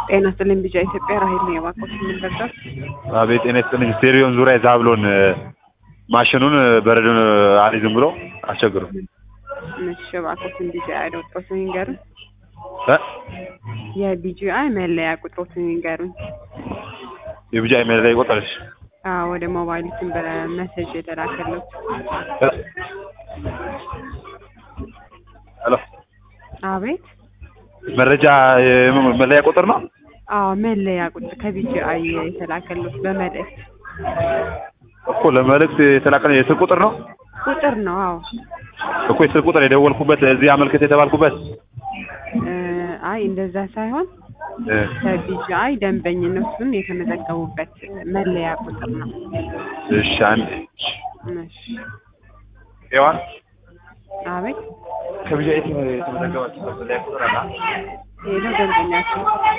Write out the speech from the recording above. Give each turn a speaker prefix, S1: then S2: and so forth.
S1: ጤና ይስጥልኝ ቢጫ ኢትዮጵያ ራሄል ነው የባኮት የምንደርሰው
S2: አቤት ጤና ይስጥልኝ። ስቴሪዮን ዙሪያ ዛብሎን ማሽኑን በረዶን አልይዝም ብሎ አስቸግሩ
S1: እሺ እባክዎትን ቢጂአይ ቁጥሮትን ይንገሩኝ።
S2: እ
S1: የቢጂአይ መለያ ቁጥሮትን ይንገሩኝ።
S2: የብጃ ኢሜል ላይ ይቆጠርሽ
S1: አዎ ወደ ሞባይልትን በመሴጅ የተላከሉት
S2: ሄሎ
S1: አቤት
S2: መረጃ የም- መለያ ቁጥር ነው።
S1: አዎ መለያ ቁጥር ከቢጂአይ የተላከሉት በመልእክት
S2: እኮ ለመልእክት የተላከ የስልክ ቁጥር ነው
S1: ቁጥር ነው። አዎ
S2: እኮ የስልክ ቁጥር የደወልኩበት እዚህ አመልክት የተባልኩበት
S1: እ አይ እንደዛ ሳይሆን
S2: እ
S1: ከቢጂአይ ደንበኝነቱን የተመዘገቡበት መለያ ቁጥር ነው።
S2: እሺ አንድ
S1: እሺ
S2: ሔዋን
S1: አቤት
S2: ከብጃ የተመዘገባችሁ መለያ ቁጥር አለ
S1: ሄሎ ደንበኛችን